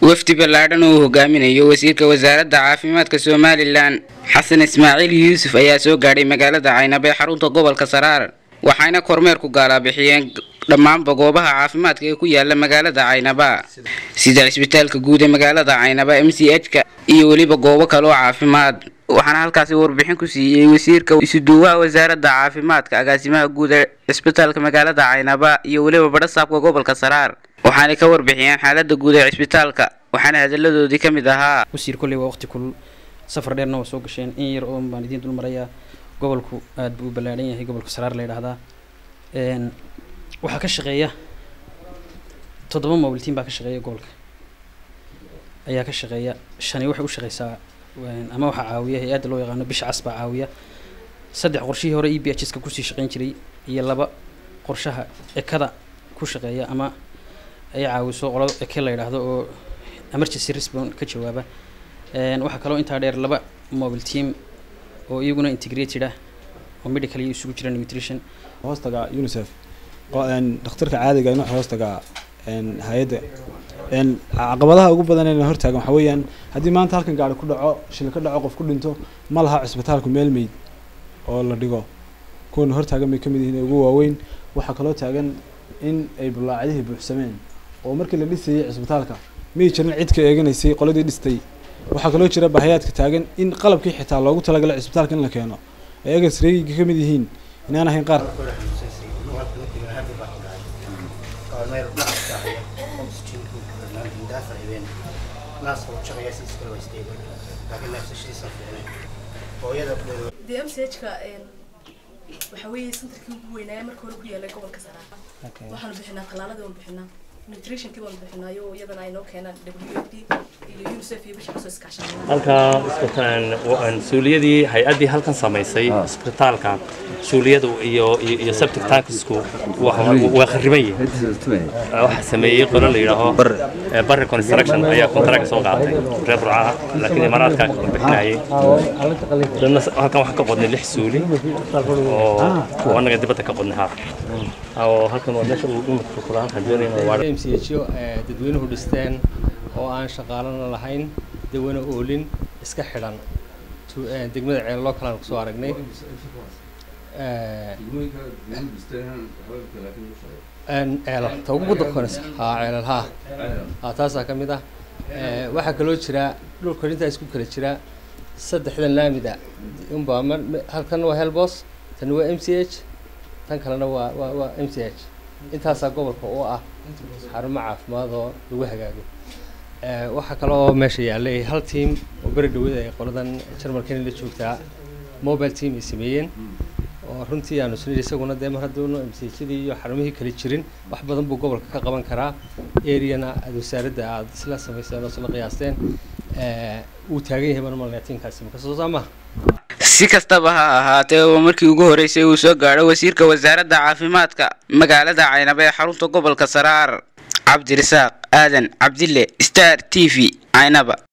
wafdi ballaadhan uu hogaaminayo wasiirka wasaaradda caafimaadka somalilan xasan ismaaciil yuusuf ayaa soo gaadhay magaalada caynaba ee xarunta gobolka saraar waxayna kormeer ku gaalabixiyeen dhammaanba goobaha caafimaadka ee ku yaala magaalada caynaba sida cisbitaalka guud ee magaalada caynaba m c h ka iyo weliba goobo kale oo caafimaad waxaana halkaasi warbixin ku siiyey wasiirka isuduwaha wasaaradda caafimaadka agaasimaha guud ee cisbitaalka magaalada caynaba iyo weliba badhasaabka gobolka saraar waxaanay ka warbixiyeen xaalada guud ee cisbitaalka waxaana hadaladoodii ka mid ahaa wasiir kolley waa waqti kulul safar dheerna waa soo gasheen in yar oo baan idiin dul marayaa gobolku aada buu u ballaadhan yahay gobolka saraar la yidhaahdaa waxaa ka shaqeeya toddoba mobiltiin baa ka shaqeeya gobolka ayaa ka shaqeeya shani waxay u shaqeysaa ama waxaa caawiya hay-adda loo yaqaano bisha cas baa caawiya saddex qorshihii hore e b h ska kusii shaqeyn jiray iyo laba qorshaha ekada ku shaqeeya ama ay caawiso qolada eke la yidhaahdo oo emergency response ka jawaaba waxaa kaloo intaa dheer laba mobile team oo iyaguna integrated ah oo medical iyo isugu jira nutrition hoostaga unicef dhakhtarka caadiga in waxa hoostaga hay-adda caqabadaha ugu badan ee hortaagan waxaa weeyaan haddii maanta halkan gaari ku dhaco shil ka dhaco qof ku dhinto ma laha cisbitaalku meel meyd oo la dhigo kuwana hortaagan bay kamid yihiin ugu waaweyn waxaa kaloo taagan in ay bulaacadihii buuxsameen oo markii la dhisayay cisbitaalka may jirin cid ka eeganaysay qoladii dhistay waxaa kaloo jira bahayaadka taagan in qalabkii xitaa loogu talagalay cisbitaalka in la keeno ay egasreegiga ka mid yihiin inaan ahayn qaar dee m c h ka waxaa weeye centerkii ugu weynaaya marka hore ku yaalay gobolka saraar waxaanu bixinaa tallaaladii waanu bixinaa nutritionkii baanu bixinaayo iyadana ay noo keenaan w f d iyo unicef iyo bisha kasoo iskaashanaa halkaa isbitaan suuliyadii hay-addii halkan samaysay isbitaalka suuliyadu iyo iyo septic tankisku waa khariban yihiin waxaa sameeyey qolo la yidhaaho barre construction ayaa contract soo qaatay reer burcaha laakiin imaaraadka bixinayay dadna halkan waxaan ka qodnay lix suuli oo annaga dibadda ka qodnay haaf oo halkan waa meesha uu dhimidka kula halkan doonayna waa m c h o dadweynuhu dhisteen oo aan shaqaalana lahayn dawana oolin iska xidhan degmada ceelloo kalaan kusoo aragnay ceelo ta ugu dakonaysa haa ceelal haa haa taasaa ka mid ah waxaa kaloo jira dhulka intaa isku kala jira saddexdan laamida unbaa halkan waa helbos tan waa m c h tan kalena waa waa waa m c h intaasaa gobolka u ah xarumo caafimaad oo lagu hagaago waxaa kaloo meesha yaallay hal team oo beri dhawada ay qoladan jarmalkani la joogtaa mobile team ay sameeyeen oo runtii aanu isnidhi isaguna dee mar hadduunu msjadii iyo xarumihii kale jirin wax badan buu gobolka ka qaban karaa areana aad wasaaradda aad isla samayseen oo isla qiyaasteen wuu taagan yahay baan malnaya tiimkaasi makasoo saa maha si kastaba ha ahaatee oo markii ugu horreysay uu soo gaadho wasiirka wasaaradda caafimaadka magaalada caynaba ee xarunta gobolka saraar cabdirasaaq aadan cabdille star t v caynaba